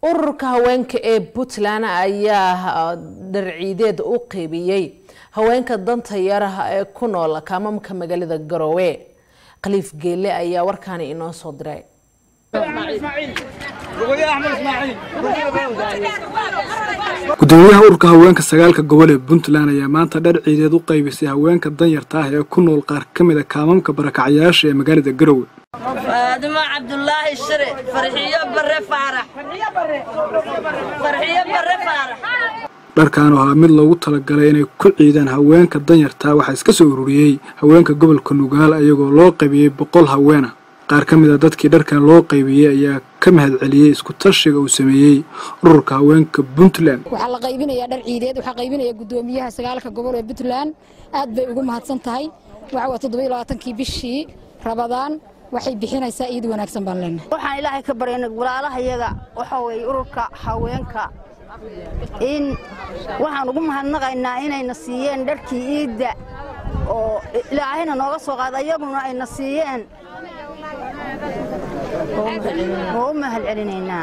ururka haweenka ee puntland ayaa dharciideed u qeybiyey haweenka danta yaraha ee ku nool kaamamka magaalada garowe khaliif geele ayaa warkaani inoo soo diray gudoomiyaha ururka haweenka sagaalka gobol ee puntland ayaa maanta dhar ciideed u qaybisay haweenka danyarta ah ee ku nool qaar ka mid a kaamamka barakacyaasha ee magaalada garowe faadimo cabdulaahi shire farxiyo bare faarax farxiyo bare faarax dharkan oo ahaa mid loogu talagalay inay ku ciidaan haweenka danyarta waxaa iska soo ururiyey haweenka gobolka nugaal iyagoo loo qaybiyey boqol haweena qaar ka mid a dadkii dharkan loo qaybiyey ayaa ka mahad celiyey isku tashiga uu sameeyey ururka haweenka puntland waxaa la qaybinayaa dhar ciideed waxaa qaybinaya gudoomiyaha sagaalka gobol ee puntland aad bay ugu mahadsan tahay waxa waa toddoba iyo labaatankii bishii rabadaan waxay bixinaysaa iid wanaagsan baan leenahay waxaan ilaahay ka baryana walaalahayaga waxa weeye ururka haweenka in waxaan ugu mahadnaqaynaa inayna siiyeen dharkii iidda oo ilaahayna nooga soo qaada iyaguna ayna siiyeen oo u mahad celinaynaa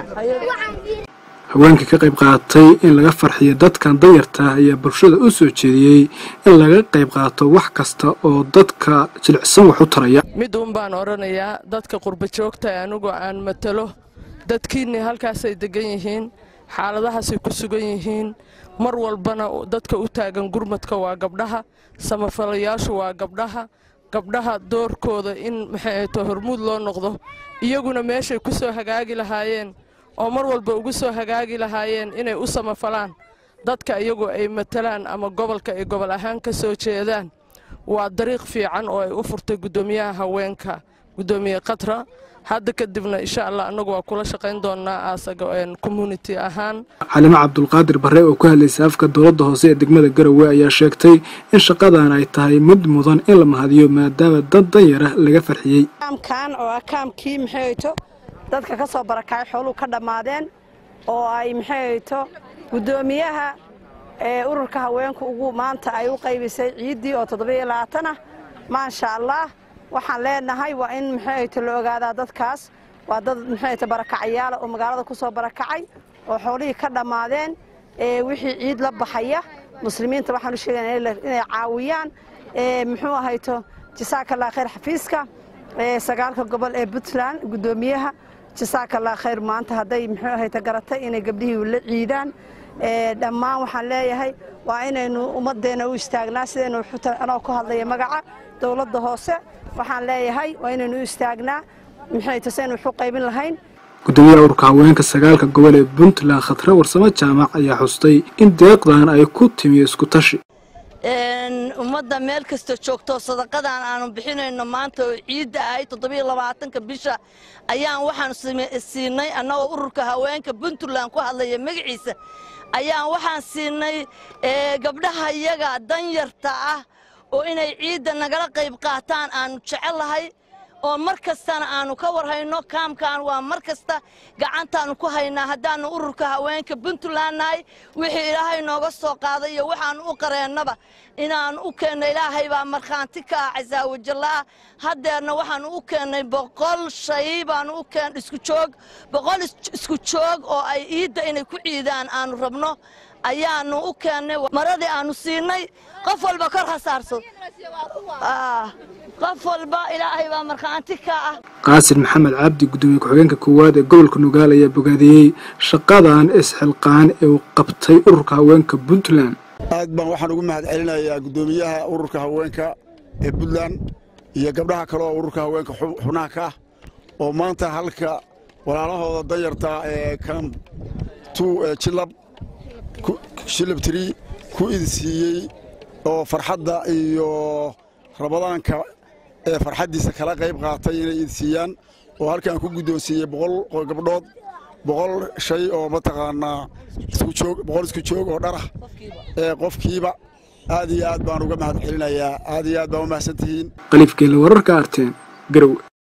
haweenkii ka qayb qaadatay in laga farxiyo dadkan danyarta ayaa bulshada u soo jeediyey in laga qayb qaato wax kasta oo dadka jilicsan wax u taraya mid uun baan odhanayaa dadka qurba joogta anigu aan matalo dadkiinni halkaasay degan yihiin xaaladahaasay ku sugan yihiin mar walbana dadka u taagan gurmadka waa gabdhaha samafalayaashu waa gabdhaha gabdhaha doorkooda in maxayto hormuud loo noqdo iyaguna meeshay ku soo hagaagi lahaayeen oo mar walba ugu soo hagaagi lahaayeen inay u samafalaan dadka iyagu ay matalaan ama gobolka ay gobol ahaan ka soo jeedaan waa dariiq fiican oo ay u furtay guddoomiyaha haweenka guddoomiye khatra hadda kadibna insha allah annagu waa kula shaqayn doonaa asaga community ahaan xalimo cabdulqaadir barre oo ku hadlaysay afka dowladda hoose ee degmada garowe ayaa sheegtay in shaqadan ay tahay mid mudan in la mahadiyo maadaama dad danyara laga farxiyey kaamkan oo ah kaamkii maxayto dadka ka soo barakacay xooluhu ka dhammaadeen oo ay maxayto guddoomiyaha ee ururka haweenku ugu maanta ay u qaybisay ciiddii oo toddobiyo labaatan ah maasha allah waxaan leenahay waa in maxayto la ogaadaa dadkaas waa dad maxayto barakacyaala oo magaalada ku soo barakacay oo xoolihii ka dhammaadeen ee wixii ciid la baxaya muslimiinta waxaan u sheegaynaa inay caawiyaan muxuu ahayto jasaakallah khayr xafiiska sagaalka gobol ee puntland guddoomiyaha jasaakallah khayr maanta hadday muxuu ahayto garatay inay gabdhihii la ciidaan dhammaan waxaan leeyahay waa inaynu ummaddeena u istaagnaa sidaynu anoo ku hadlaya magaca dowladda hoose waxaan leeyahay waa inaynu u istaagnaa maxayto saynu waxu qaybin lahayn gudoomiyaha ururka haweenka sagaalka gobol ee puntland khatre warsamo jaamac ayaa xustay in deeqdan ay ku timi isku tashi ummadda meel kasta joogto sadaqadan aanu bixinayno maanta oo ciidda ahay toddobiyo labaatanka bisha ayaan waxaan siinay annagoo ururka haweenka puntland ku hadlaya magaciisa ayaan waxaan siinay gabdhaha iyaga danyarta ah oo inay ciidda nagala qayb qaataan aanu jecellahay oo mar kastana aanu ka warhayno kaamkan waa mar kasta gacantaannu ku haynaa haddaannu ururka haweenka puntland nahay wixii ilaahay nooga soo qaaday iyo waxaannu u qareennaba inaannu u keenno ilaahay baa markhaanti ka ah casaawajallaah haddeerna waxaannu u keennay boqol shay baannu u keen isku joog boqol isku joog oo ay iidda inay ku ciidaan aannu rabno ayaannu u keennay maradii aannu siinay qof walba kor ha saarso qof walba ilaahay baa markhaanti ka ah qaasin maxamed cabdi guddoomiye ku-xigeenka koowaad ee gobolka nugaal ayaa bogaadiyey shaqadan isxilqaan ee uu qabtay ururka haweenka puntland aad baan waxaan ugu mahad celinayaa guddoomiyaha ururka haweenka ee puntland iyo gabdhaha kale oo ururka haweenka xubnaha ka ah oo maanta halka walaalahooda danyarta ee kam tu jilab shilab tiri ku idsiiyey oo farxadda iyo rabadaanka ee farxaddiisa kala qayb qaatay inay idsiiyaan oo halkaan ku guddoonsiiyey boqol gabdhood boqol shay oo mataqaanaa iskujoog boqol isku joog oo dharah ee qofkiiba aad iyo aad baan uga mahad celinayaa aad iyo aad baan u mahadsan tihiin khaliif geelle wararka arteen garowe